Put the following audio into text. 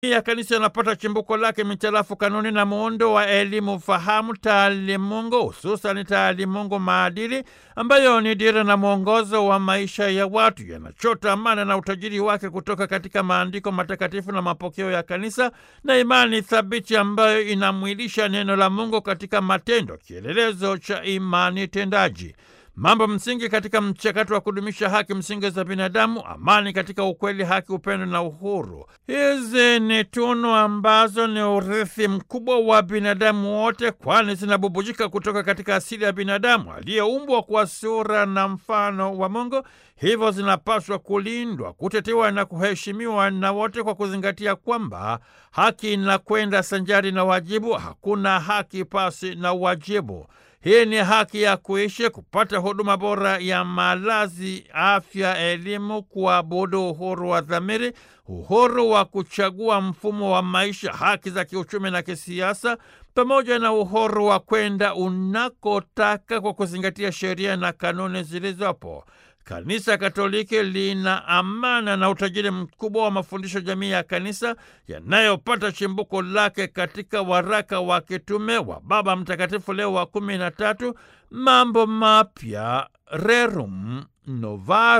ya kanisa yanapata chimbuko lake mitarafu kanuni na muundo wa elimu fahamu taalimungu, hususani taalimungu maadili, ambayo ni dira na mwongozo wa maisha ya watu. Yanachota amana na utajiri wake kutoka katika maandiko matakatifu na mapokeo ya kanisa na imani thabiti ambayo inamwilisha neno la Mungu katika matendo, kielelezo cha imani tendaji. Mambo msingi katika mchakato wa kudumisha haki msingi za binadamu: amani katika ukweli, haki, upendo na uhuru. Hizi ni tunu ambazo ni urithi mkubwa wa binadamu wote, kwani zinabubujika kutoka katika asili ya binadamu aliyeumbwa kwa sura na mfano wa Mungu. Hivyo zinapaswa kulindwa, kutetewa na kuheshimiwa na wote, kwa kuzingatia kwamba haki inakwenda sanjari na wajibu. Hakuna haki pasi na wajibu. Hii ni haki ya kuishi, kupata huduma bora ya malazi, afya, elimu, kuabudu, uhuru wa dhamiri, uhuru wa kuchagua mfumo wa maisha, haki za kiuchumi na kisiasa, pamoja na uhuru wa kwenda unakotaka kwa kuzingatia sheria na kanuni zilizopo. Kanisa Katoliki lina amana na utajiri mkubwa wa mafundisho jamii ya kanisa yanayopata chimbuko lake katika waraka wa kitume wa Baba Mtakatifu Leo wa kumi na tatu, Mambo Mapya, Rerum Novarum.